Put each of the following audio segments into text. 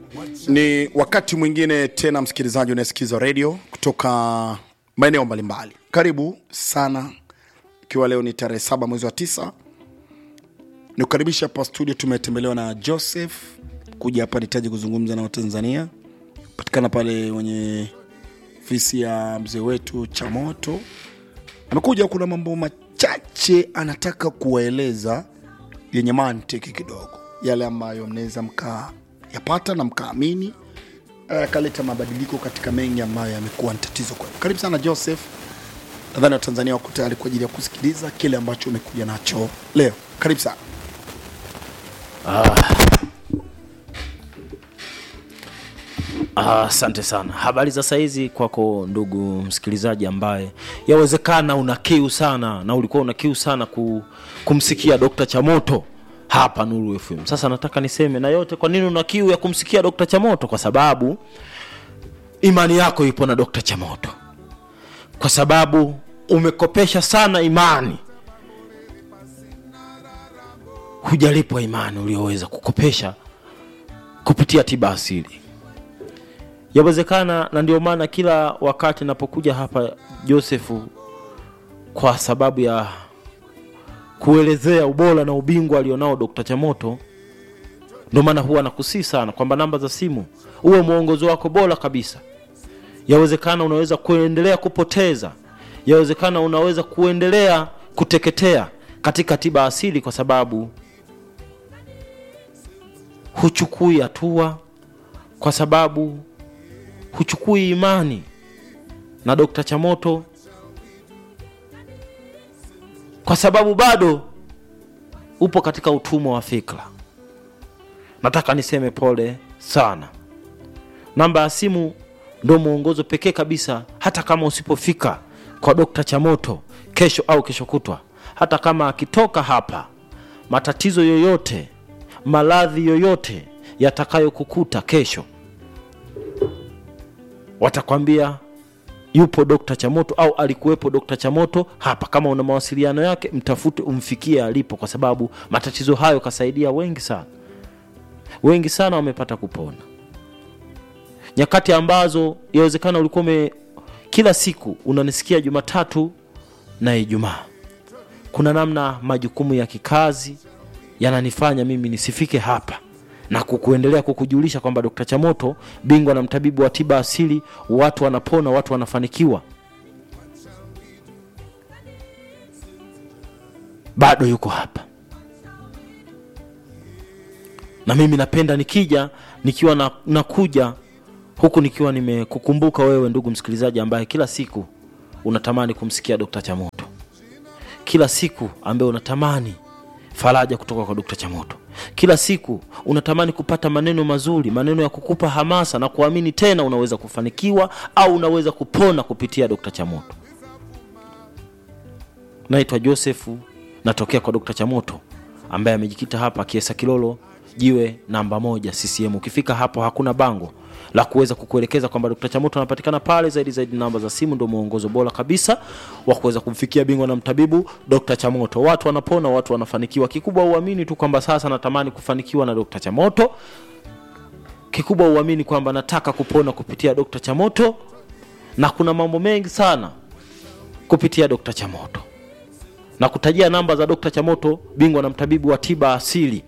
Ni wakati mwingine tena, msikilizaji unayesikiza redio kutoka maeneo mbalimbali, karibu sana, ikiwa leo ni tarehe saba mwezi wa tisa ni kukaribisha hapa studio. Tumetembelewa na Joseph kuja hapa nitaji kuzungumza na Watanzania, patikana pale kwenye ofisi ya mzee wetu Chamoto. Amekuja, kuna mambo machache anataka kuwaeleza yenye mantiki kidogo, yale ambayo mnaweza mkayapata na mkaamini akaleta mabadiliko katika mengi ambayo yamekuwa ni tatizo kwenu. Karibu sana Joseph, nadhani Watanzania wako tayari kwa ajili ya kusikiliza kile ambacho umekuja nacho leo. Karibu sana. Asante sana. Habari za saizi kwako ndugu msikilizaji, ambaye yawezekana una kiu sana na ulikuwa una kiu sana ku, kumsikia Dr. Chamoto hapa Nuru FM. Sasa nataka niseme na yote, kwa nini una kiu ya kumsikia Dr. Chamoto? Kwa sababu imani yako ipo na Dr. Chamoto, kwa sababu umekopesha sana imani, hujalipwa imani ulioweza kukopesha kupitia tiba asili yawezekana na ndio maana kila wakati napokuja hapa Josefu, kwa sababu ya kuelezea ubora na ubingwa alionao Dr. Chamoto, ndio maana huwa nakusii sana kwamba namba za simu uwe mwongozo wako bora kabisa. Yawezekana unaweza kuendelea kupoteza, yawezekana unaweza kuendelea kuteketea katika tiba asili, kwa sababu huchukui hatua, kwa sababu huchukui imani na Dr. Chamoto kwa sababu bado upo katika utumwa wa fikra. Nataka niseme pole sana. Namba ya simu ndio mwongozo pekee kabisa, hata kama usipofika kwa Dr. Chamoto kesho au kesho kutwa, hata kama akitoka hapa, matatizo yoyote, maradhi yoyote yatakayokukuta kesho watakwambia yupo Dokta Chamoto au alikuwepo Dokta Chamoto hapa. Kama una mawasiliano yake, mtafute umfikie alipo, kwa sababu matatizo hayo kasaidia wengi sana, wengi sana wamepata kupona. Nyakati ambazo yawezekana ulikuwa ume kila siku unanisikia Jumatatu na Ijumaa, kuna namna majukumu ya kikazi yananifanya mimi nisifike hapa na kukuendelea kukujulisha kwamba Dr. Chamoto bingwa na mtabibu wa tiba asili, watu wanapona, watu wanafanikiwa, bado yuko hapa. Na mimi napenda nikija nikiwa na, nakuja huku nikiwa nimekukumbuka wewe ndugu msikilizaji, ambaye kila siku unatamani kumsikia Dr. Chamoto, kila siku ambaye unatamani faraja kutoka kwa Dr. Chamoto kila siku unatamani kupata maneno mazuri, maneno ya kukupa hamasa na kuamini tena unaweza kufanikiwa au unaweza kupona kupitia Dr. Chamoto. Naitwa Josefu, natokea kwa Dr. Chamoto ambaye amejikita hapa Kiesa Kilolo, jiwe namba moja CCM. Ukifika hapo hakuna bango la kuweza kukuelekeza kwamba Dr. Chamoto anapatikana pale. Zaidi zaidi, namba za simu ndio mwongozo bora kabisa wa kuweza kumfikia bingwa na mtabibu Dr. Chamoto. Watu wanapona, watu wanafanikiwa. Kikubwa uamini tu kwamba sasa natamani kufanikiwa na Dr. Chamoto. Kikubwa uamini kwamba nataka kupona kupitia Dr. Chamoto, na kuna mambo mengi sana kupitia Dr. Chamoto, na kutajia namba za Dr. Chamoto, bingwa na mtabibu wa tiba asili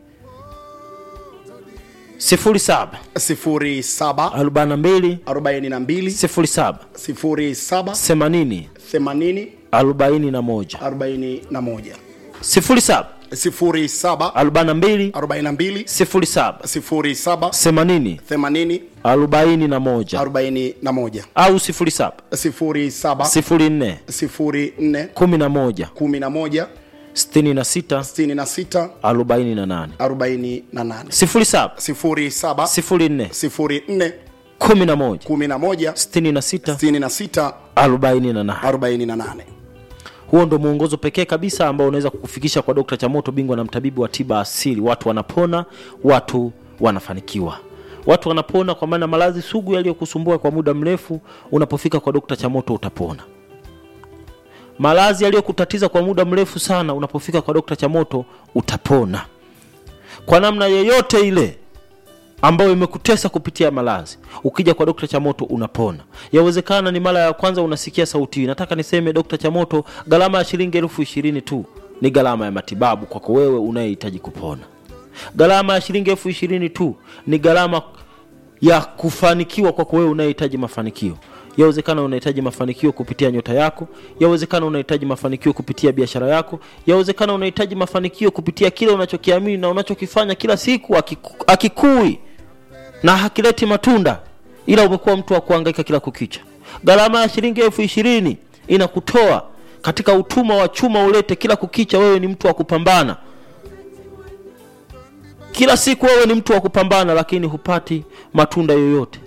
sifuri saba sifuri saba arobaini na mbili arobaini na mbili sifuri saba sifuri saba themanini themanini arobaini na moja arobaini na moja sifuri saba sifuri saba arobaini na mbili arobaini na mbili sifuri saba sifuri saba themanini themanini arobaini na moja arobaini na moja au sifuri saba sifuri saba sifuri nne sifuri nne kumi na moja kumi na moja sitini na sita sitini na sita arobaini na nane arobaini na nane sifuri saba sifuri saba sifuri nne sifuri nne kumi na moja kumi na moja sitini na sita sitini na sita arobaini na nane arobaini na nane huo ndo mwongozo pekee kabisa ambao unaweza kukufikisha kwa Dr. Chamoto, bingwa na mtabibu wa tiba asili. Watu wanapona, watu wanafanikiwa, watu wanapona kwa maana maradhi sugu yaliyokusumbua kwa muda mrefu, unapofika kwa Dr. Chamoto utapona. Maradhi yaliyokutatiza kwa muda mrefu sana, unapofika kwa Dr. Chamoto utapona kwa namna yoyote ile. ambayo imekutesa kupitia malazi ukija kwa dokta chamoto unapona yawezekana ni mara ya kwanza unasikia sauti hii nataka niseme dokta chamoto gharama ya shilingi elfu ishirini tu ni gharama ya matibabu kwako wewe unayehitaji kupona gharama ya shilingi elfu ishirini tu ni gharama ya kufanikiwa kwako wewe unayehitaji mafanikio yawezekana unahitaji mafanikio kupitia nyota yako yawezekana unahitaji mafanikio kupitia biashara yako yawezekana unahitaji mafanikio kupitia kile unachokiamini na unachokifanya kila siku akiku- akikui na hakileti matunda ila umekuwa mtu wa kuhangaika kila kukicha gharama ya shilingi elfu ishirini inakutoa katika utumwa wa chuma ulete kila kukicha wewe ni mtu wa kupambana kila siku wewe ni mtu wa kupambana lakini hupati matunda yoyote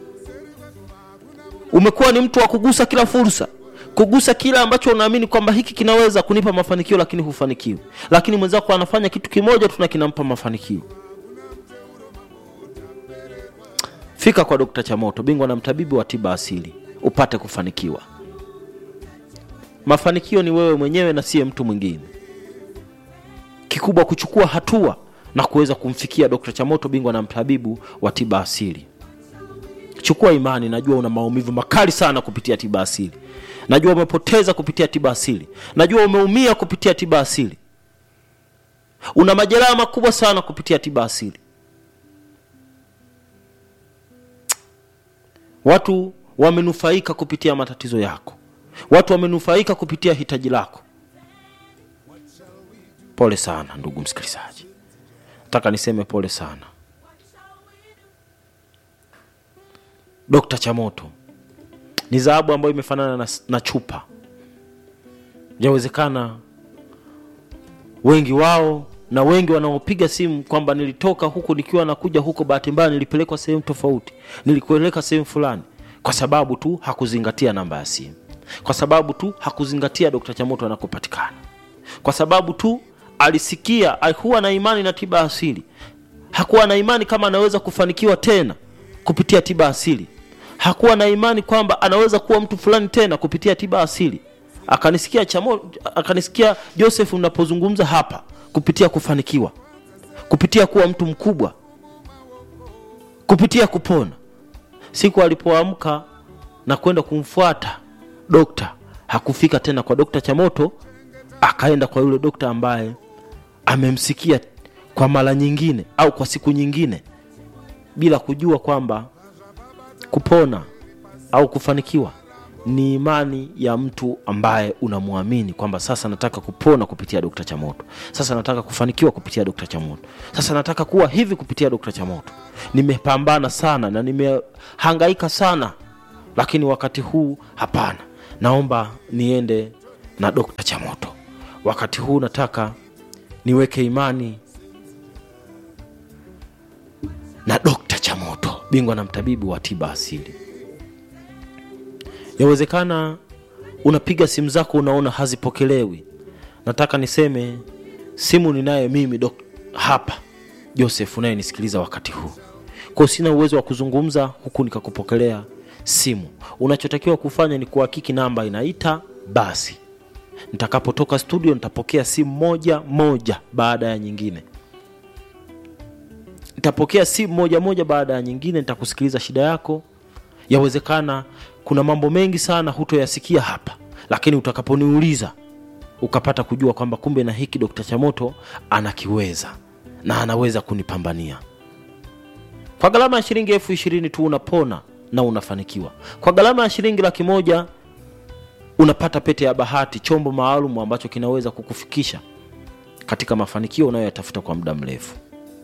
umekuwa ni mtu wa kugusa kila fursa kugusa kile ambacho unaamini kwamba hiki kinaweza kunipa mafanikio lakini hufanikiwi lakini mwenzako anafanya kitu kimoja tu na kinampa mafanikio fika kwa dokta chamoto bingwa na mtabibu wa tiba asili upate kufanikiwa mafanikio ni wewe mwenyewe na siye mtu mwingine kikubwa kuchukua hatua na kuweza kumfikia dokta chamoto bingwa na mtabibu wa tiba asili chukua imani najua una maumivu makali sana kupitia tiba asili najua umepoteza kupitia tiba asili najua umeumia kupitia tiba asili una majeraha makubwa sana kupitia tiba asili watu wamenufaika kupitia matatizo yako watu wamenufaika kupitia hitaji lako pole sana ndugu msikilizaji nataka niseme pole sana dokta chamoto ni dhahabu ambayo imefanana na, na chupa yawezekana wengi wao na wengi wanaopiga simu kwamba nilitoka huku nikiwa nakuja huko bahati mbaya nilipelekwa sehemu tofauti nilikueleka sehemu fulani kwa sababu tu hakuzingatia namba ya simu kwa sababu tu hakuzingatia dokta chamoto anakopatikana kwa sababu tu alisikia alikuwa na imani na tiba asili hakuwa na imani kama anaweza kufanikiwa tena kupitia tiba asili hakuwa na imani kwamba anaweza kuwa mtu fulani tena kupitia tiba asili akanisikia chamo, akanisikia joseph unapozungumza hapa kupitia kufanikiwa kupitia kuwa mtu mkubwa kupitia kupona siku alipoamka na kwenda kumfuata dokta hakufika tena kwa dokta chamoto akaenda kwa yule dokta ambaye amemsikia kwa mara nyingine au kwa siku nyingine bila kujua kwamba kupona au kufanikiwa ni imani ya mtu ambaye unamwamini kwamba sasa nataka kupona kupitia dokta chamoto sasa nataka kufanikiwa kupitia dokta chamoto sasa nataka kuwa hivi kupitia dokta chamoto nimepambana sana na nimehangaika sana lakini wakati huu hapana naomba niende na dokta chamoto wakati huu nataka niweke imani na dokta chamoto bingwa na mtabibu wa tiba asili yawezekana unapiga simu zako unaona hazipokelewi nataka niseme simu ninayo mimi dok- hapa joseph unayenisikiliza wakati huu kwao sina uwezo wa kuzungumza huku nikakupokelea simu unachotakiwa kufanya ni kuhakiki namba inaita basi nitakapotoka studio nitapokea simu moja moja baada ya nyingine nitapokea simu moja moja baada ya nyingine nitakusikiliza shida yako yawezekana kuna mambo mengi sana hutoyasikia hapa lakini utakaponiuliza ukapata kujua kwamba kumbe na hiki dokta chamoto anakiweza na anaweza kunipambania kwa gharama ya shilingi elfu ishirini tu unapona na unafanikiwa kwa gharama ya shilingi laki moja unapata pete ya bahati chombo maalum ambacho kinaweza kukufikisha katika mafanikio unayoyatafuta kwa muda mrefu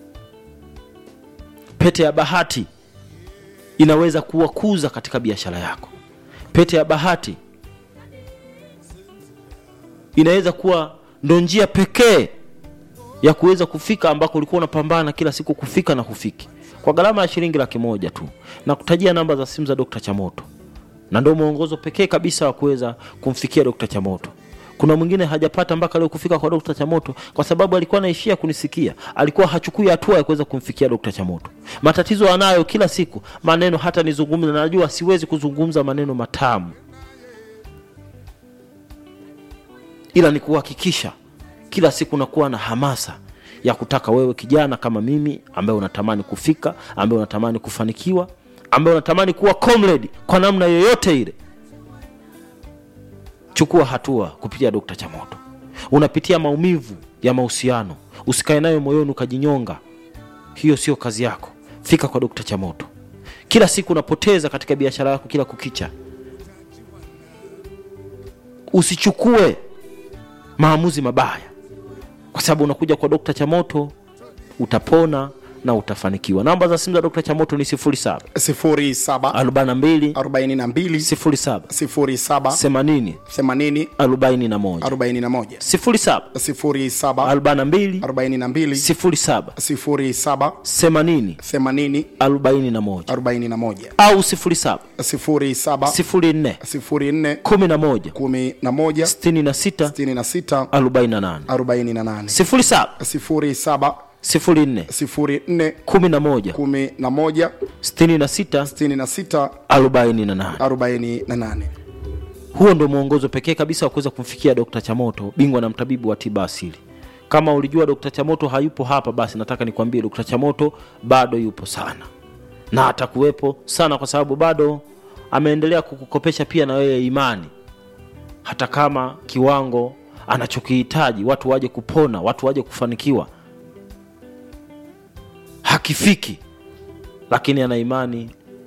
pete ya bahati inaweza kuwakuza katika biashara yako pete ya bahati inaweza kuwa ndo njia pekee ya kuweza kufika ambako ulikuwa unapambana kila siku kufika na hufiki kwa gharama ya shilingi laki moja tu na kutajia namba za simu za dokta chamoto na ndio mwongozo pekee kabisa wa kuweza kumfikia dokta chamoto kuna mwingine hajapata mpaka leo kufika kwa dokta chamoto kwa sababu alikuwa anaishia kunisikia alikuwa hachukui hatua ya kuweza kumfikia dokta chamoto matatizo anayo kila siku maneno hata nizungumza najua siwezi kuzungumza maneno matamu ila ni kuhakikisha kila siku nakuwa na hamasa ya kutaka wewe kijana kama mimi ambaye unatamani kufika ambaye unatamani kufanikiwa ambaye unatamani kuwa comrade kwa namna yoyote ile chukua hatua kupitia dokta chamoto unapitia maumivu ya mahusiano usikae nayo moyoni ukajinyonga hiyo sio kazi yako fika kwa dokta chamoto kila siku unapoteza katika biashara yako kila kukicha usichukue maamuzi mabaya kwa sababu unakuja kwa dokta chamoto utapona na utafanikiwa namba za simu za dokta chamoto ni 07 07 42 42 07 07 80 80 41 41 07 07 42 42 07 07 80 80 41 41 au 07 07 04 04 11 11 66 66 48 48 07 07 04 04 11 11 66 66 48 48 huo ndo mwongozo pekee kabisa wa kuweza kumfikia dokta chamoto bingwa na mtabibu wa tiba asili kama ulijua dokta chamoto hayupo hapa basi nataka nikwambie dokta chamoto bado yupo sana na atakuwepo sana kwa sababu bado ameendelea kukukopesha pia na wewe imani hata kama kiwango anachokihitaji watu waje kupona watu waje kufanikiwa hakifiki lakini ana imani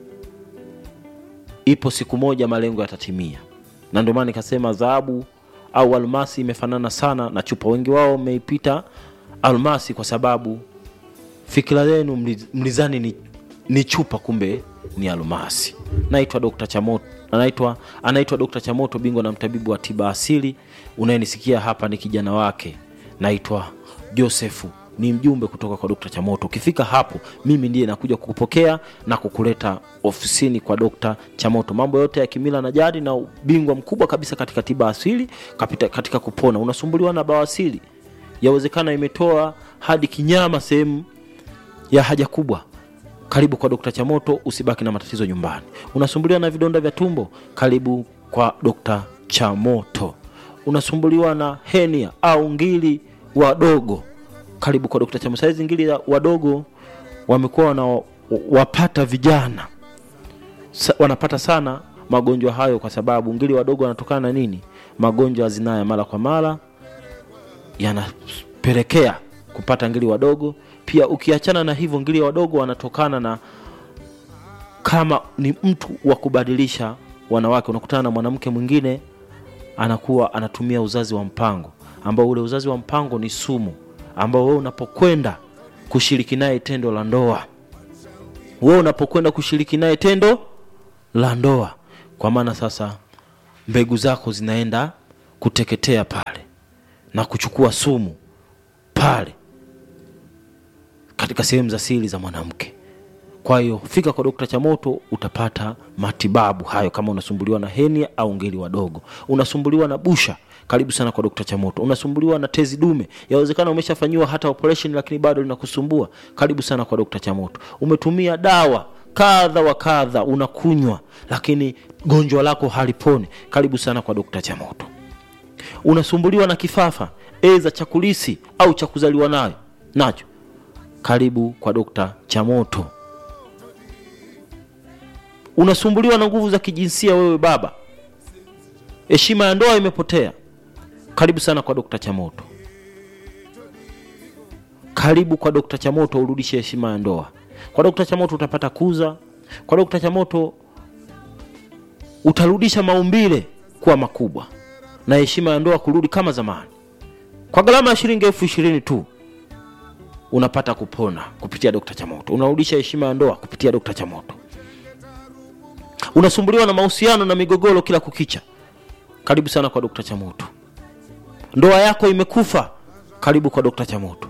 ipo siku moja malengo yatatimia na ndio maana nikasema dhahabu au almasi imefanana sana na chupa wengi wao wameipita almasi kwa sababu fikira yenu mli- mlizani ni, ni chupa kumbe ni almasi naitwa dr chamoto anaitwa anaitwa dr chamoto bingwa na mtabibu wa tiba asili unayenisikia hapa ni kijana wake naitwa josefu ni mjumbe kutoka kwa dokta chamoto ukifika hapo mimi ndiye nakuja kukupokea na kukuleta ofisini kwa dokta chamoto mambo yote ya kimila na jadi na ubingwa mkubwa kabisa katika tiba asili kapita, katika kupona unasumbuliwa na bawasili yawezekana imetoa hadi kinyama sehemu ya haja kubwa karibu kwa dokta chamoto usibaki na matatizo nyumbani unasumbuliwa na vidonda vya tumbo karibu kwa dokta chamoto unasumbuliwa na henia au ngili wadogo karibu kwa dokta chamoto saizi ngili ya wadogo wamekuwa wana wapata vijana Sa, wanapata sana magonjwa hayo kwa sababu ngili wadogo wanatokana na nini magonjwa ya zinaa ya mara kwa mara yanapelekea kupata ngili wadogo pia ukiachana na hivyo ngili wadogo wanatokana na kama ni mtu wa kubadilisha wanawake unakutana na mwanamke mwingine anakuwa anatumia uzazi wa mpango ambao ule uzazi wa mpango ni sumu ambao wewe unapokwenda kushiriki naye tendo la ndoa wewe unapokwenda kushiriki naye tendo la ndoa kwa maana sasa mbegu zako zinaenda kuteketea pale na kuchukua sumu pale katika sehemu za siri za mwanamke kwa hiyo fika kwa dokta chamoto utapata matibabu hayo kama unasumbuliwa na henia au ngeli wadogo unasumbuliwa na busha karibu sana kwa dokta chamoto unasumbuliwa na tezi dume yawezekana umeshafanyiwa hata operation lakini bado linakusumbua karibu sana kwa dokta chamoto umetumia dawa kadha wa kadha unakunywa lakini gonjwa lako haliponi karibu sana kwa dokta chamoto unasumbuliwa na kifafa eza cha kulisi au cha kuzaliwa nayo nacho karibu kwa dokta chamoto unasumbuliwa na nguvu za kijinsia wewe baba heshima ya ndoa imepotea karibu sana kwa dokta chamoto karibu kwa dokta chamoto urudishe heshima ya ndoa kwa dokta chamoto utapata kuza kwa dokta chamoto utarudisha maumbile kuwa makubwa na heshima ya ndoa kurudi kama zamani kwa gharama ya shilingi elfu ishirini tu unapata kupona kupitia dokta chamoto unarudisha heshima ya ndoa kupitia dokta chamoto unasumbuliwa na mahusiano na migogoro kila kukicha karibu sana kwa dokta chamoto ndoa yako imekufa karibu kwa dokta chamoto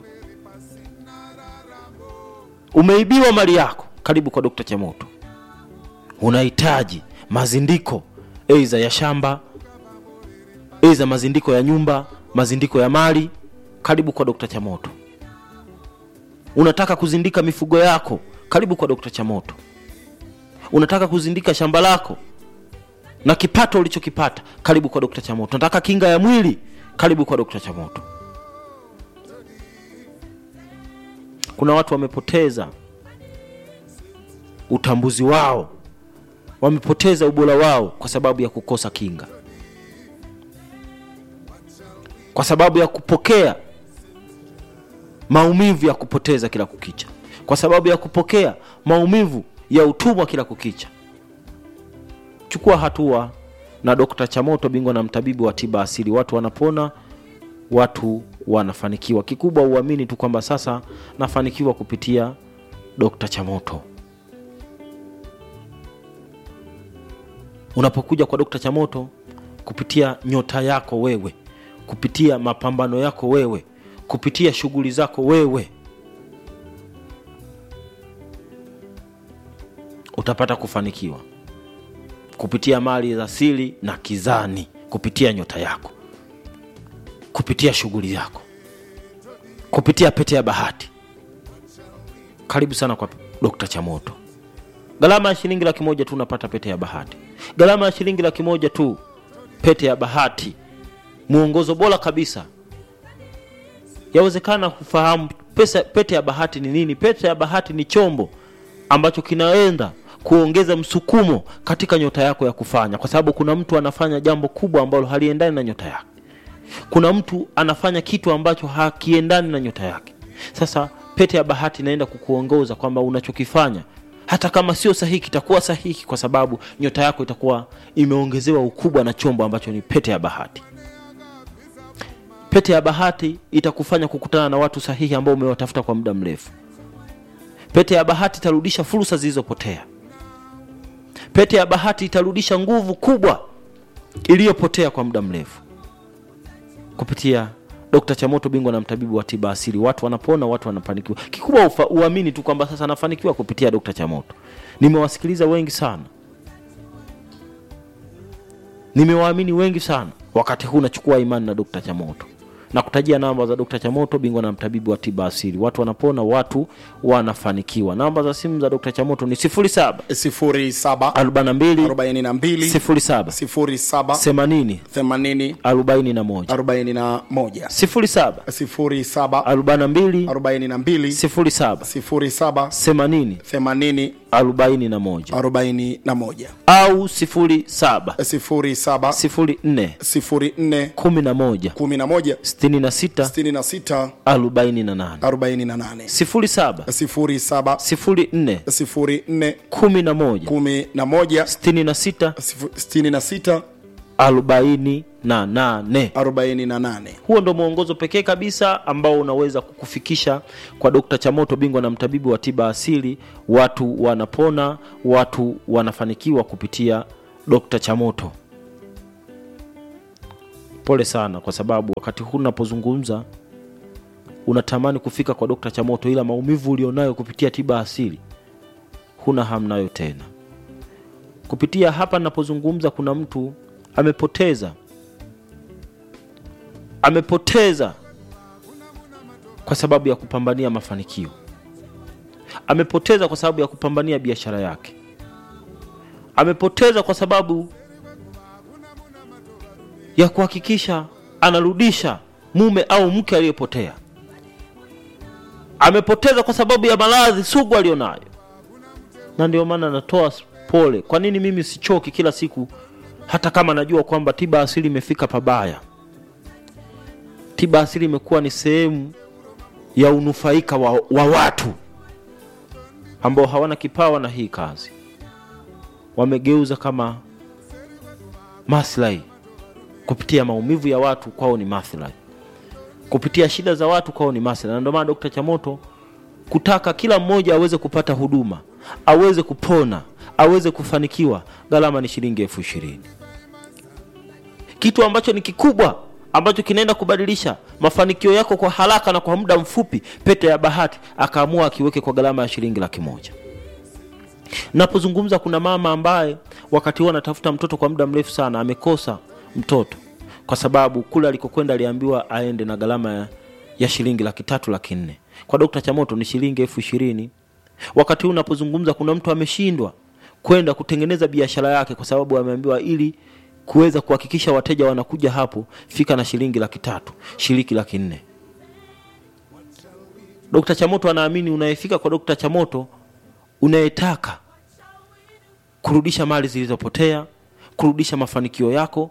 umeibiwa mali yako karibu kwa dokta chamoto unahitaji mazindiko eiza ya shamba eiza mazindiko ya nyumba mazindiko ya mali karibu kwa dokta chamoto unataka kuzindika mifugo yako karibu kwa dokta chamoto unataka kuzindika shamba lako na kipato ulichokipata karibu kwa dokta chamoto unataka kinga ya mwili karibu kwa dokta chamoto kuna watu wamepoteza utambuzi wao wamepoteza ubora wao kwa sababu ya kukosa kinga kwa sababu ya kupokea maumivu ya kupoteza kila kukicha kwa sababu ya kupokea maumivu ya utumwa kila kukicha chukua hatua na dokta chamoto bingwa na mtabibu wa tiba asili watu wanapona watu wanafanikiwa kikubwa uamini tu kwamba sasa nafanikiwa kupitia dokta chamoto unapokuja kwa dokta chamoto kupitia nyota yako wewe kupitia mapambano yako wewe kupitia shughuli zako wewe utapata kufanikiwa kupitia mali za siri na kizani kupitia nyota yako kupitia shughuli yako kupitia pete ya bahati karibu sana kwa dokta chamoto gharama ya shilingi laki moja tu unapata pete ya bahati gharama ya shilingi laki moja tu pete ya bahati mwongozo bora kabisa yawezekana kufahamu pesa, pete ya bahati ni nini pete ya bahati ni chombo ambacho kinaenda kuongeza msukumo katika nyota yako ya kufanya kwa sababu kuna mtu anafanya jambo kubwa ambalo haliendani na nyota yake kuna mtu anafanya kitu ambacho hakiendani na nyota yake sasa pete ya bahati inaenda kukuongoza kwamba unachokifanya hata kama sio sahihi kitakuwa sahihi kwa sababu nyota yako itakuwa imeongezewa ukubwa na chombo ambacho ni pete ya bahati pete ya bahati itakufanya kukutana na watu sahihi ambao umewatafuta kwa muda mrefu pete ya bahati itarudisha fursa zilizopotea pete ya bahati itarudisha nguvu kubwa iliyopotea kwa muda mrefu kupitia Dr. Chamoto, bingwa na mtabibu wa tiba asili. Watu wanapona, watu wanafanikiwa. Kikubwa ufa, uamini tu kwamba sasa nafanikiwa kupitia Dr. Chamoto. Nimewasikiliza wengi sana, nimewaamini wengi sana. Wakati huu nachukua imani na Dr. Chamoto na kutajia namba za Dr. Chamoto, bingwa na mtabibu wa tiba asili. Watu wanapona, watu wanafanikiwa. Namba za simu za Dr. Chamoto ni 07 07 42 42 07 07 80 80 41 41 07 07 42 42 07 07 80 80 41 41 au 07 07 04 04 11 11 66 66 48 48 07 07 04 04 11 11 66 66 48 48 huo ndo mwongozo pekee kabisa ambao unaweza kukufikisha kwa dokta chamoto bingwa na mtabibu wa tiba asili watu wanapona watu wanafanikiwa kupitia dokta chamoto pole sana kwa sababu wakati huu unapozungumza unatamani kufika kwa dokta chamoto ila maumivu ulionayo kupitia tiba asili huna hamnayo tena kupitia hapa ninapozungumza kuna mtu amepoteza amepoteza kwa sababu ya kupambania mafanikio amepoteza kwa sababu ya kupambania biashara yake amepoteza kwa sababu ya kuhakikisha anarudisha mume au mke aliyepotea amepoteza kwa sababu ya maradhi sugu aliyonayo na ndio maana natoa pole kwa nini mimi sichoki kila siku hata kama najua kwamba tiba asili imefika pabaya tiba asili imekuwa ni sehemu ya unufaika wa, wa watu ambao hawana kipawa na hii kazi wamegeuza kama maslahi kupitia maumivu ya watu kwao ni maslahi kupitia shida za watu kwao ni maslahi na ndio maana dokta chamoto kutaka kila mmoja aweze kupata huduma aweze kupona aweze kufanikiwa gharama ni shilingi elfu ishirini kitu ambacho ni kikubwa ambacho kinaenda kubadilisha mafanikio yako kwa haraka na kwa muda mfupi pete ya bahati akaamua akiweke kwa gharama ya shilingi laki moja napozungumza kuna mama ambaye wakati huo anatafuta mtoto kwa muda mrefu sana amekosa mtoto kwa sababu kule alikokwenda aliambiwa aende na gharama ya, ya shilingi laki tatu laki nne kwa dokta chamoto ni shilingi elfu ishirini wakati huu unapozungumza kuna mtu ameshindwa kwenda kutengeneza biashara yake kwa sababu ameambiwa ili kuweza kuhakikisha wateja wanakuja hapo fika na shilingi laki tatu shilingi laki nne dokta chamoto anaamini unayefika kwa dokta chamoto unayetaka kurudisha mali zilizopotea kurudisha mafanikio yako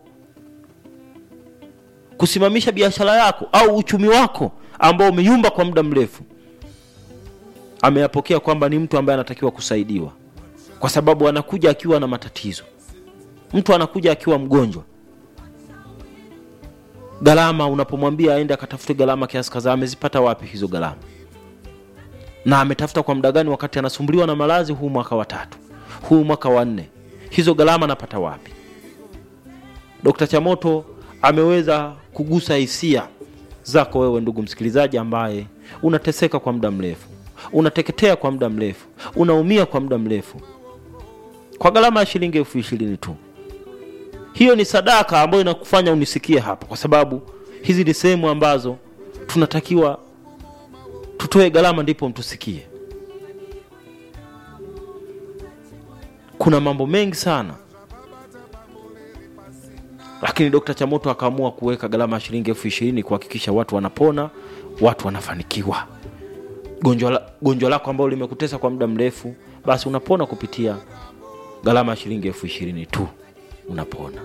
kusimamisha biashara yako au uchumi wako ambao umeyumba kwa muda mrefu ameyapokea kwamba ni mtu ambaye anatakiwa kusaidiwa kwa sababu anakuja akiwa na matatizo mtu anakuja akiwa mgonjwa gharama unapomwambia aende akatafute gharama kiasi kadhaa amezipata wapi hizo gharama na ametafuta kwa muda gani wakati anasumbuliwa na malazi huu mwaka wa tatu huu mwaka wa nne hizo gharama anapata wapi dkt chamoto ameweza kugusa hisia zako wewe ndugu msikilizaji ambaye unateseka kwa muda mrefu unateketea kwa muda mrefu unaumia kwa muda mrefu kwa gharama ya shilingi elfu ishirini tu hiyo ni sadaka ambayo inakufanya unisikie hapa kwa sababu hizi ni sehemu ambazo tunatakiwa tutoe gharama ndipo mtusikie kuna mambo mengi sana lakini dokta chamoto akaamua kuweka gharama ya shilingi elfu ishirini kuhakikisha watu wanapona watu wanafanikiwa gonjwa la- gonjwa lako ambalo limekutesa kwa muda mrefu basi unapona kupitia gharama ya shilingi elfu ishirini tu unapona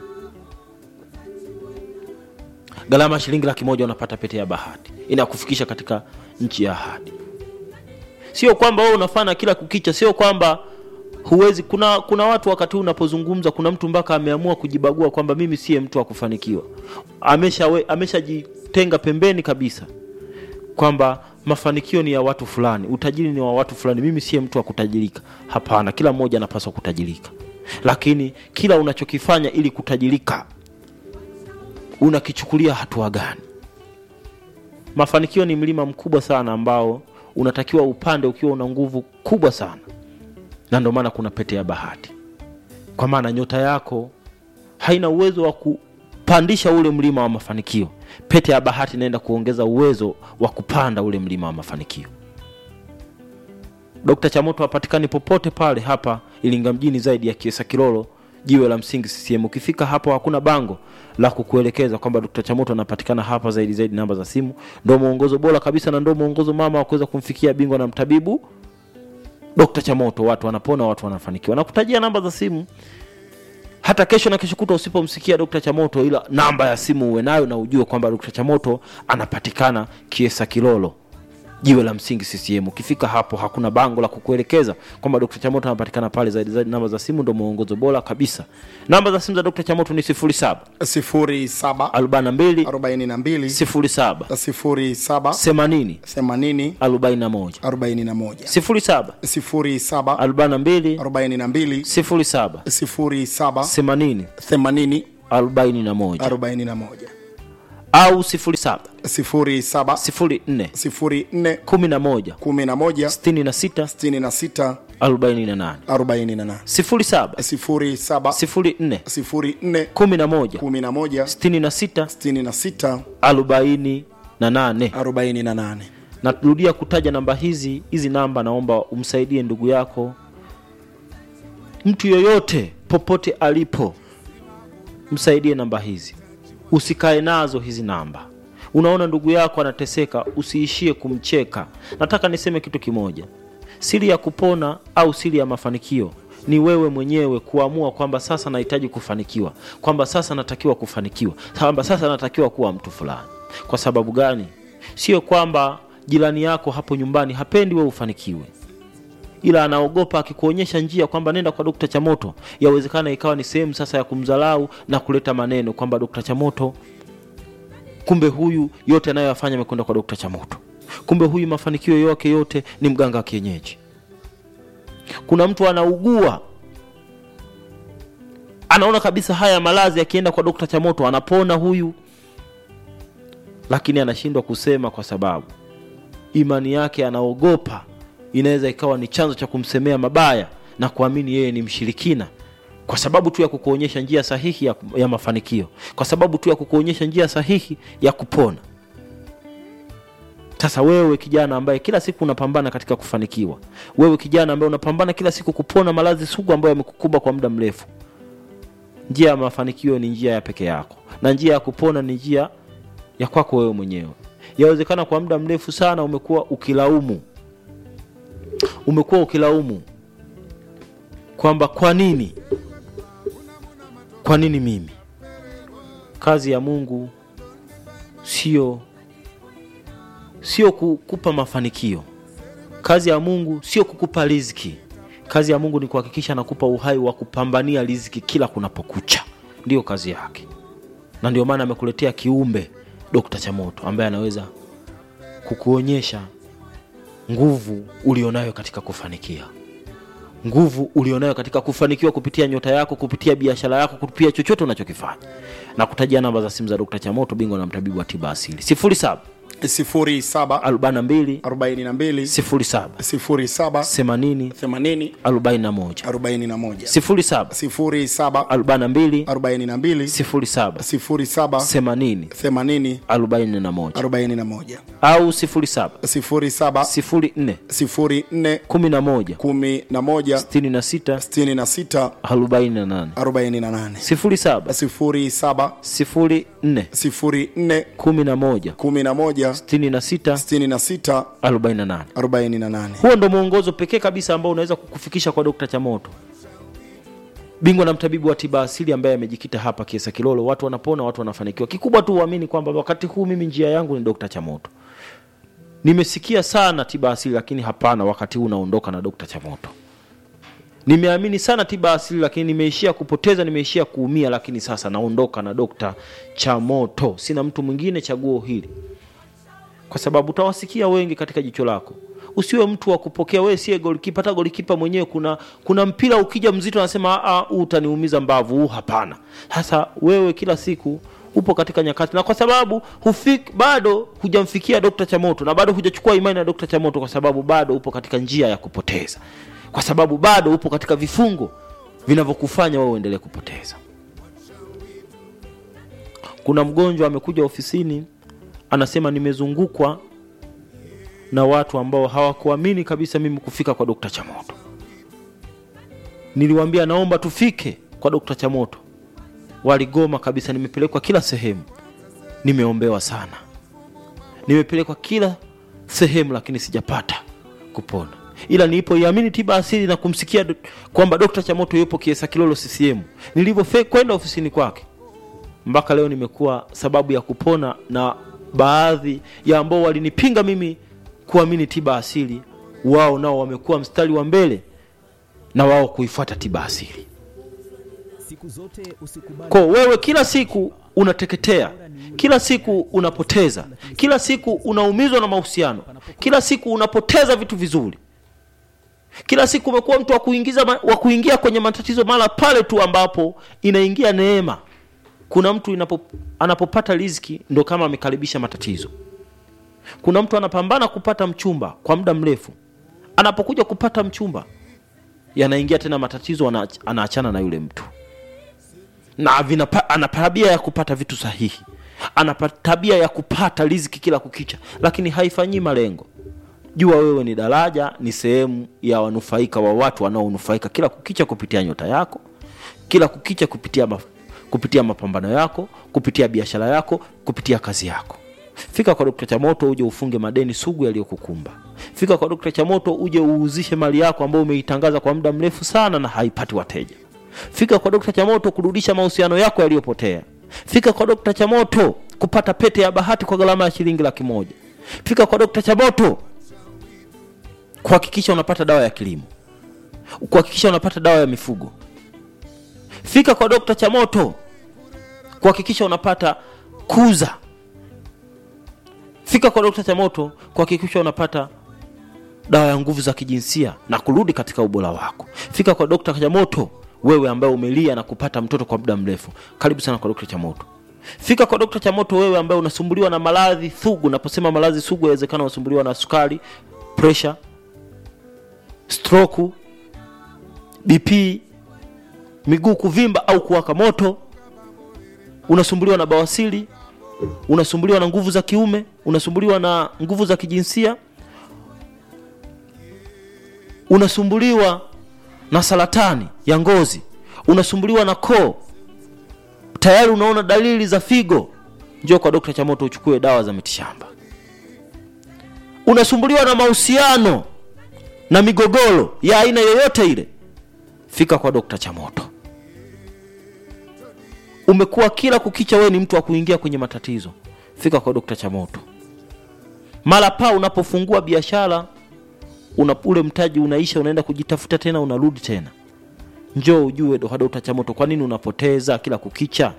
gharama ya shilingi laki moja unapata pete ya bahati inakufikisha katika nchi ya ahadi sio kwamba wewe unafanya kila kukicha sio kwamba huwezi kuna kuna watu wakati huu unapozungumza kuna mtu mpaka ameamua kujibagua kwamba mimi siye mtu wa kufanikiwa ameshawe- ameshajitenga pembeni kabisa kwamba mafanikio ni ya watu fulani utajiri ni wa watu fulani mimi siye mtu wa kutajirika hapana kila mmoja anapaswa kutajirika lakini kila unachokifanya ili kutajirika unakichukulia hatua gani mafanikio ni mlima mkubwa sana ambao unatakiwa upande ukiwa una nguvu kubwa sana na ndio maana kuna pete ya bahati kwa maana nyota yako haina uwezo wa kupandisha ule mlima wa mafanikio pete ya bahati inaenda kuongeza uwezo wa kupanda ule mlima wa mafanikio dkt chamoto hapatikani popote pale hapa ilinga mjini zaidi ya kiesa kilolo jiwe la msingi ccm ukifika hapo hakuna bango la kukuelekeza kwamba dkt chamoto anapatikana hapa zaidi zaidi namba za simu ndo mwongozo bora kabisa na ndo mwongozo mama wa kuweza kumfikia bingwa na mtabibu dokta chamoto watu wanapona watu wanafanikiwa nakutajia namba za simu hata kesho na kesho kuta usipomsikia dokta chamoto ila namba ya simu uwe nayo na ujue kwamba dokta chamoto anapatikana kiesa kilolo jiwe la msingi ccm ukifika hapo hakuna bango la kukuelekeza kwamba dkt chamoto anapatikana pale zaidi zaidi namba za simu ndo mwongozo bora kabisa namba za simu za dkt chamoto ni 07 sifuri saba 42 arobaini na mbili 07 sifuri saba 80 themanini 41 arobaini na moja 07 sifuri saba 42 arobaini na mbili 07 sifuri saba 80 themanini 41 arobaini na moja au 07 sifuri saba 04 sifuri nne 11 kumi na moja 66 sitini na sita 48 arobaini na nane 07 sifuri saba 04 sifuri nne 11 kumi na moja 66 sitini na sita 48 arobaini na nane narudia kutaja namba hizi hizi namba naomba umsaidie ndugu yako mtu yoyote popote alipo msaidie namba hizi usikae nazo hizi namba unaona ndugu yako anateseka usiishie kumcheka nataka niseme kitu kimoja siri ya kupona au siri ya mafanikio ni wewe mwenyewe kuamua kwamba sasa nahitaji kufanikiwa kwamba sasa natakiwa kufanikiwa kwamba sasa natakiwa kuwa mtu fulani kwa sababu gani sio kwamba jirani yako hapo nyumbani hapendi wewe ufanikiwe ila anaogopa akikuonyesha njia kwamba nenda kwa dokta chamoto yawezekana ikawa ni sehemu sasa ya kumdhalau na kuleta maneno kwamba dokta chamoto kumbe huyu yote anayoyafanya amekwenda kwa dokta chamoto kumbe huyu mafanikio yake yote ni mganga wa kienyeji kuna mtu anaugua anaona kabisa haya malazi akienda kwa dokta chamoto anapona huyu lakini anashindwa kusema kwa sababu imani yake anaogopa inaweza ikawa ni chanzo cha kumsemea mabaya na kuamini yeye ni mshirikina kwa sababu tu ya kukuonyesha njia sahihi ya, ya mafanikio kwa sababu tu ya kukuonyesha njia sahihi ya kupona sasa wewe kijana ambaye kila siku unapambana katika kufanikiwa wewe kijana ambaye unapambana kila siku kupona maradhi sugu ambayo yamekukumba kwa muda mrefu njia ya mafanikio ni njia ya peke yako na njia ya kupona ni njia ya kwako wewe mwenyewe yawezekana kwa muda mrefu sana umekuwa ukilaumu umekuwa ukilaumu kwamba kwa nini kwa nini mimi kazi ya mungu sio sio kukupa mafanikio kazi ya mungu sio kukupa riziki kazi ya mungu ni kuhakikisha anakupa uhai wa kupambania riziki kila kunapokucha ndiyo kazi yake na ndio maana amekuletea kiumbe dokta chamoto ambaye anaweza kukuonyesha nguvu ulionayo katika kufanikia nguvu ulionayo katika kufanikiwa kupitia nyota yako kupitia biashara yako kupitia chochote unachokifanya na kutajia namba za simu za dokta chamoto bingwa na mtabibu wa tiba asili 07 07 42 42 07 07 80 80 41 41 07 07 42 42 07 07 80 80 41 41 au 07 07 04 04 11 11 66 66 48 48 07 07 04 04 11 11 66 66 48 48 huo ndo mwongozo pekee kabisa ambao unaweza kukufikisha kwa dokta chamoto bingwa na mtabibu wa tiba asili ambaye amejikita hapa kiesa kilolo watu wanapona watu wanafanikiwa kikubwa tu uamini kwamba wakati huu mimi njia yangu ni dokta chamoto nimesikia sana tiba asili lakini hapana wakati huu unaondoka na dokta chamoto nimeamini sana tiba asili lakini nimeishia kupoteza nimeishia kuumia lakini sasa naondoka na dokta chamoto sina mtu mwingine chaguo hili kwa sababu utawasikia wengi katika jicho lako usiwe mtu wa kupokea wewe sie golikipa hata golikipa mwenyewe kuna kuna mpira ukija mzito anasema "Ah, huu utaniumiza mbavu huu hapana sasa wewe kila siku upo katika nyakati na kwa sababu hufik, bado hujamfikia dokta chamoto na bado hujachukua imani na dokta chamoto kwa sababu bado upo katika njia ya kupoteza kwa sababu bado upo katika vifungo vinavyokufanya wewe uendelee kupoteza kuna mgonjwa amekuja ofisini anasema nimezungukwa na watu ambao hawakuamini kabisa mimi kufika kwa dokta chamoto niliwaambia naomba tufike kwa dokta chamoto waligoma kabisa nimepelekwa kila sehemu nimeombewa sana nimepelekwa kila sehemu lakini sijapata kupona ila nilipoiamini tiba asili na kumsikia do- kwamba dokta chamoto yupo kiesa kilolo ccm nilivyofe kwenda ofisini kwake mpaka leo nimekuwa sababu ya kupona na baadhi ya ambao walinipinga mimi kuamini tiba asili wao nao wamekuwa mstari wa mbele na wao kuifuata tiba asili Siku zote usikubali ko wewe kila siku unateketea kila siku unapoteza kila siku unaumizwa na mahusiano kila siku unapoteza vitu vizuri kila siku umekuwa mtu wa kuingiza ma- wa kuingia kwenye matatizo mara pale tu ambapo inaingia neema kuna mtu inapo, anapopata riziki ndo kama amekaribisha matatizo kuna mtu anapambana kupata mchumba kwa muda mrefu anapokuja kupata mchumba yanaingia tena matatizo ana, anaachana na yule mtu na vinapa, ana tabia ya kupata vitu sahihi ana pa- tabia ya kupata riziki kila kukicha lakini haifanyii malengo jua wewe ni daraja ni sehemu ya wanufaika wa watu wanaonufaika kila kukicha kupitia nyota yako kila kukicha kupitia maf- kupitia mapambano yako kupitia biashara yako kupitia kazi yako fika kwa dokta chamoto uje ufunge madeni sugu yaliyokukumba fika kwa dokta chamoto uje uuzishe mali yako ambayo umeitangaza kwa muda mrefu sana na haipati wateja fika kwa dokta chamoto kurudisha mahusiano yako yaliyopotea fika kwa dokta chamoto kupata pete ya bahati kwa gharama ya shilingi laki moja fika kwa dokta chamoto kuhakikisha unapata dawa ya kilimo kuhakikisha unapata dawa ya mifugo fika kwa dokta chamoto kuhakikisha unapata kuza fika kwa dokta chamoto kuhakikisha unapata dawa ya nguvu za kijinsia na kurudi katika ubora wako fika kwa dokta chamoto wewe ambaye umelia na kupata mtoto kwa muda mrefu karibu sana kwa dokta chamoto fika kwa dokta chamoto wewe ambaye unasumbuliwa na maradhi sugu naposema maradhi sugu yawezekana unasumbuliwa na sukari pressure stroku bp miguu kuvimba au kuwaka moto unasumbuliwa na bawasili unasumbuliwa na nguvu za kiume unasumbuliwa na nguvu za kijinsia unasumbuliwa na saratani ya ngozi unasumbuliwa na koo tayari unaona dalili za figo njoo kwa dokta chamoto uchukue dawa za mitishamba unasumbuliwa na mahusiano na migogoro ya aina yoyote ile fika kwa dokta chamoto umekuwa kila kukicha wewe ni mtu wa kuingia kwenye matatizo fika kwa dokta chamoto mara paa unapofungua biashara una ule mtaji unaisha unaenda kujitafuta tena unarudi tena njoo ujue do- dokta chamoto kwa nini unapoteza kila kukicha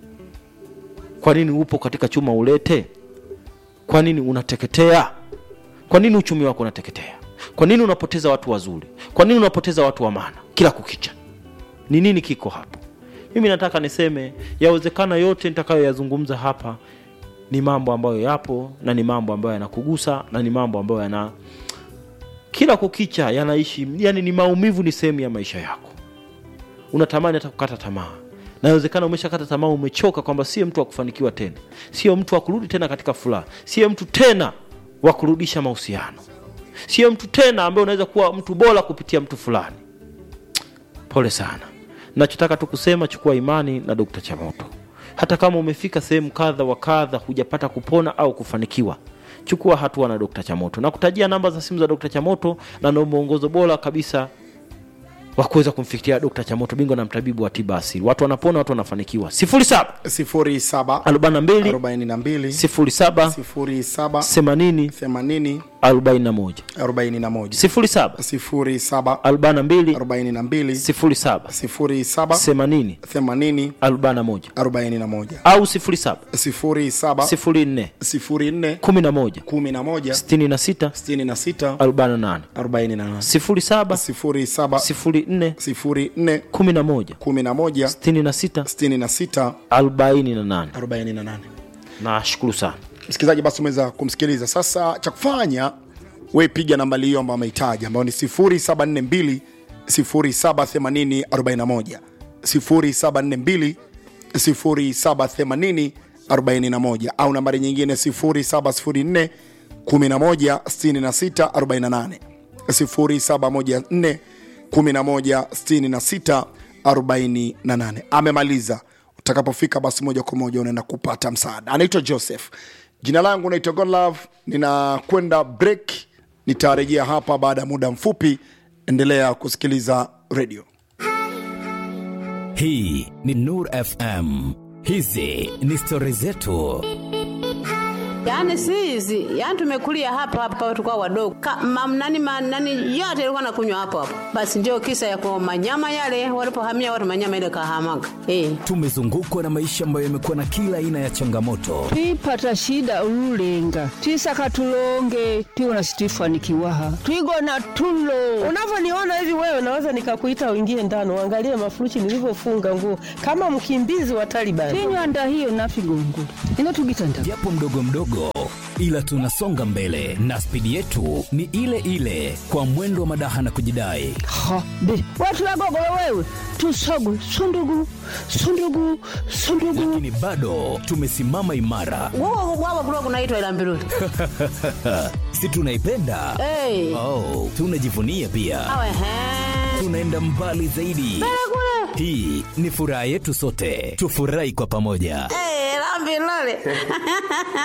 kwa nini upo katika chuma ulete kwa nini unateketea kwa nini uchumi wako unateketea kwa nini unapoteza watu wazuri kwa nini unapoteza watu wa maana kila kukicha ni nini kiko hapo mimi nataka niseme yawezekana yote nitakayoyazungumza hapa ni mambo ambayo yapo na ni mambo ambayo yanakugusa na ni mambo ambayo yana kila kukicha yanaishi yani ni maumivu ni sehemu ya maisha yako unatamani hata kukata tamaa na inawezekana umeshakata tamaa umechoka kwamba sio mtu wa kufanikiwa tena sio mtu wa kurudi tena katika furaha sio mtu tena wa kurudisha mahusiano sio mtu tena ambaye unaweza kuwa mtu bora kupitia mtu fulani pole sana nachotaka tu kusema chukua imani na dokta chamoto hata kama umefika sehemu kadha wa kadha hujapata kupona au kufanikiwa chukua hatua na dokta chamoto na kutajia namba za simu za dokta chamoto na na mwongozo bora kabisa wa kuweza kumfikiria dokta chamoto bingwa na mtabibu wa tiba asili watu wanapona watu wanafanikiwa 07 07 42 42 07 07 80 80 41 41 07 07 42 42 07 07 80 80 41 41 au 07 07 04 04 11 11 66 66 48 48 07 07 04 04 11 11 66 66 48 48 nashukuru sana msikilizaji basi umeweza kumsikiliza sasa cha kufanya we piga nambali hiyo ambayo amehitaji ambayo ni 0742 0780 41 0742 0780 41 au nambari nyingine 0704 11 66 48 0714 11 66 48 amemaliza utakapofika basi moja kwa moja unaenda kupata msaada anaitwa joseph jina langu naitwa godlove ninakwenda break nitarejea hapa baada ya muda mfupi endelea kusikiliza radio Hii ni Nur FM. Hizi ni stori zetu. Yaani si hizi, yaani tumekulia hapa hapa tulikuwa wadogo. Ka, mam, nani, ma, nani yote ilikuwa nakunywa hapo hapo. Basi ndio kisa ya kwa manyama yale walipohamia watu manyama ile kahamaga. Eh. Tumezungukwa na maisha ambayo yamekuwa na kila aina ya changamoto, twipata shida ululenga twisaka tulonge tiwona situifanikiwaha twigona tulo unavyoniona hivi wewe naweza nikakuita uingie ndani uangalie mafuruchi nilivyofunga nguo kama mkimbizi wa Taliban. tinywanda hiyo nafigongo ino tugitanda japo mdogo mdogo, ila tunasonga mbele na spidi yetu ni ile ile, kwa mwendo wa madaha na kujidai. ha be watulagogolo wewe tusogwe sundugu sundugu sundugu Lakini bado tumesimama imara, Wao wao kulikuwa kunaitwa ila mbiruli. si tunaipenda? Eh. Oh, tunajivunia pia, Awe he. tunaenda mbali zaidi. Hii ni furaha yetu sote, tufurahi kwa pamoja. Eh, la mbiruli.